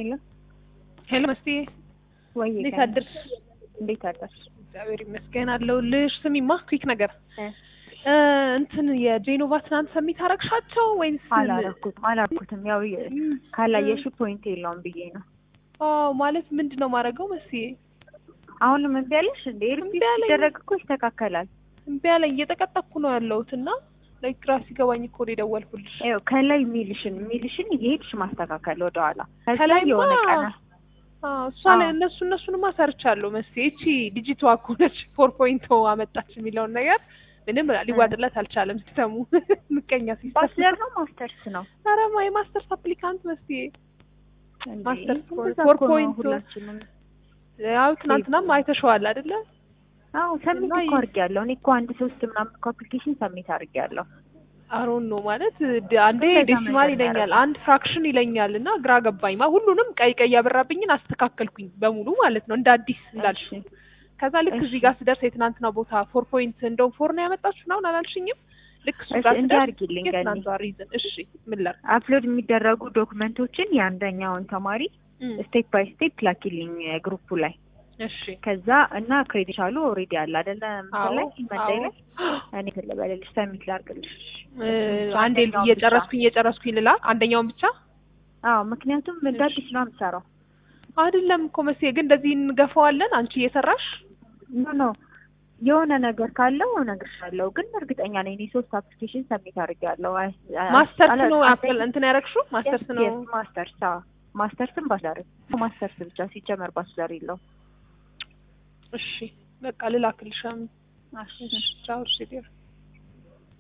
ሄሎ ሄሎ መስቴ ወይ እንዴት አደርሽ? እንዴት አደርሽ? እግዚአብሔር ይመስገን አለሁልሽ። ስሚማ ኩዊክ ነገር እ እ እንትን የጄኖቫ ትናንት ሰሚት አረግሻቸው ወይንስ አላረኩትም አላረኩትም። ያው የ- እም፣ ካላየሽ ፖይንት የለውም ብዬ ነው። አዎ ማለት ምንድን ነው ማድረገው መስዬ አሁንም እምቢ አለሽ እንዴ? እምቢ አለኝ። ሲደረግ እኮ ይስተካከላል። እምቢ አለኝ እየጠቀጠኩ ነው ያለሁት እና ላይክ ግራ ሲገባኝ እኮ ነው የደወልኩልሽ። ይኸው ከላይ ሚልሽን ሚልሽን እየሄድሽ ማስተካከል ወደኋላ ከዛ ከላይማ የሆነ ቀና አዎ እሷ ላይ አዎ። እነሱ እነሱንማ ሰርቻለሁ መስዬ። እቺ ልጅቷ እኮ ነች ፎር ፖይንት አመጣች የሚለውን ነገር ምንም ሊዋጥለት አልቻለም። ሲስተሙ ምቀኛ ሲስተም። ባችለር ነው ማስተርስ ነው? ኧረ ማ የማስተርስ አፕሊካንት መስዬ እንዴ? ማስተርስ እንደዛ ፎር እኮ ነው ፖይንት ሁላችንም። ያው ትናንትናም አይተሸዋል አይደለ? አዎ ሰሚት እና እኮ አድርጌያለሁ። እኔ እኮ አንድ ሶስት ምናምን እኮ አፕሊኬሽን ሰሚት አድርጌያለሁ። አሮን ነው ማለት ድ- አንዴ እንደዛ ዴሲማል መጀመሪያ ይለኛል፣ አንድ ፍራክሽን ይለኛል እና ግራ ገባኝ። ማ ሁሉንም ቀይ ቀይ ያበራብኝን አስተካከልኩኝ በሙሉ ማለት ነው እንደ አዲስ እንዳልሽ። እሺ። ከዛ ልክ እሺ። እዚህ ጋር ስደርስ የትናንትና ቦታ ፎር ፖይንት እንደውም ፎር ነው ያመጣችሁ ምናምን አላልሽኝም? ልክ እሱ እሺ ጋር እንዲህ ስደርስ አድርጊልኝ ገኒ። የትናንቷ ሪዝን እሺ ምን ላድርግ? አፕሎድ የሚደረጉ ዶክመንቶችን የአንደኛውን ተማሪ እም፣ ስቴፕ ባይ ስቴፕ ላኪልኝ ግሩፑ ላይ እሺ ከዛ እና ክሬዲሻሉ ኦልሬዲ አለ አይደለ አዎ ምስል ላይ መንዳይ አዎ ላይ እኔ ትልበልልሽ ሰሚት ላርግልሽ እ፣ አንዴ አንደኛውን እየጨረስኩኝ እየጨረስኩኝ ልላ አንደኛውን ብቻ አዎ ምክንያቱም እንደ አዲስ ነው የምሰራው አይደለም እኮ መቼ ግን እንደዚህ እንገፋዋለን አንቺ እየሰራሽ ኖ ኖ የሆነ ነገር ካለው እነግርሻለሁ ግን እርግጠኛ ነኝ እኔ ሶስት አፕሊኬሽን ሰሚት አድርጌያለሁ አይ- አይ- ማስተርስ አላ- ነው አንደኛ- አፕል እንትን ያደረግሽው ማስተርስ Yes, ነው yes, ማስተርስ አዎ ማስተርስም ባችለር ማስተርስ ብቻ ሲጀመር ባችለር የለው እሺ በቃ ልላክልሽ እሺ እሺ ቻው እሺ ዲር